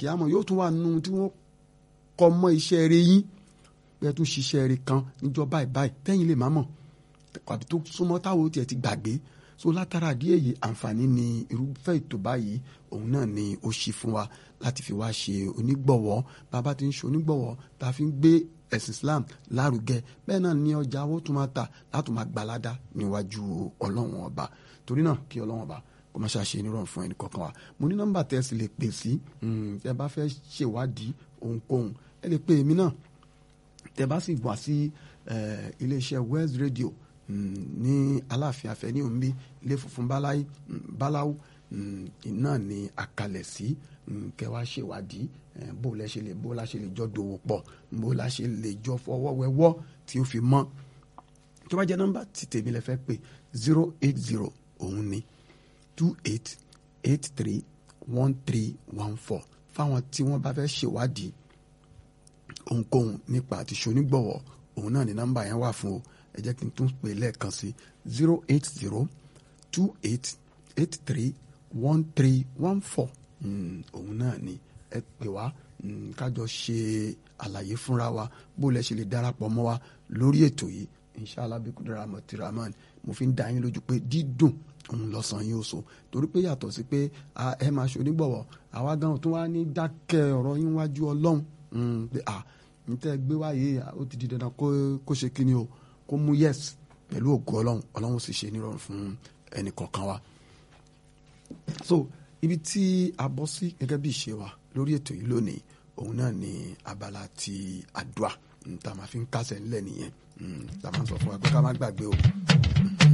àlìkíyàmọ̀ yóò tún wà nínú tí wọ́n kọ́ mọ́ iṣẹ́ rẹ yín bẹ́ẹ̀ tún ṣiṣẹ́ rẹ kan níjọ́ báyìí báyìí tẹ́yìn lè má mọ̀ àbí tó súnmọ́ táwọn tiẹ̀ ti gbàgbé so látara díẹ̀ yìí àǹfààní ni irúfẹ́ ètò báyìí òun náà ni ó ṣí fún wa láti fi wá ṣe onígbọ̀wọ́ bàbá ti ń ṣe onígbọ̀wọ́ tá a fi ń gbé ẹ̀sìn Islam lárugẹ bẹ́ẹ̀ náà ni ọjà owó tún máa tà láti máa gbalada níwájú ọlọ́run ọba torí náà kí ọlọ́run ọba kó má ṣàṣe nírọ̀rùn fún ẹnì kọ̀ọ̀kan wa mo ní nọ́mbà tẹ́ ẹ sì lè pè sí tẹ́ bá fẹ́ ṣèwádìí ohunkóhun ẹ lè pè mí náà tẹ́ bá sì wá sí iléeṣẹ́ West Radio ní aláàfin afẹ́ ní omi ilé funfun báláwú náà ni àkàlẹ̀ sí kẹwàá ṣèwádìí bó la ṣe lè bó la ṣe lè jọ dòwò pọ̀ bó la ṣe lè jọ fọwọ́ wẹwọ́ tí ó fi mọ́ tó bá jẹ́ nọ́mbà tí tèmi lè fẹ́ pè zero eight zero òun ni two eight eight three one three one four fáwọn tí wọ́n bá fẹ́ ṣèwádìí ohunkóhun nípa àti ṣonígbọ̀wọ́ òun náà ni nọ́mbà yẹn wà fún o ẹ jẹ́ kí n tún pè lẹ́ẹ̀kan sí zero eight zero two eight eight three one three one four òun náà ni ẹ pè wá kájọ ṣe àlàyé fúnra wa bó lẹ ṣe lè darapọ̀ mọ́ wa lórí ètò yìí inshallah bí kúndùrà mọ̀tìrámán mo fi ń dá yín lójú pé dídùn òun lọ́sàn-án yóò so torí pé yàtọ̀ sí pé ẹ máa ṣe onígbọ̀wọ́ àwa gan tún wá ní dákẹ́ ọ̀rọ̀ yín wájú ọlọ́run pé à ní tẹ́ gbé wáyé ó ti di dandan kó ṣe kíni o kó mú yes pẹ̀lú ògo ọlọ́run ọlọ́run sì ṣe nírọ̀rùn fún ẹnì kọ̀ọ̀kan wa. so ibi tí a bọ́ sí gẹ́gẹ́ bí ìṣe wa lórí ètò yìí lónìí òun náà ni abala ti àdúà tá a máa fi ń kásẹ̀ ńlẹ̀ nìyẹn tá a máa sọ fún wa pé ká má gbàgbé o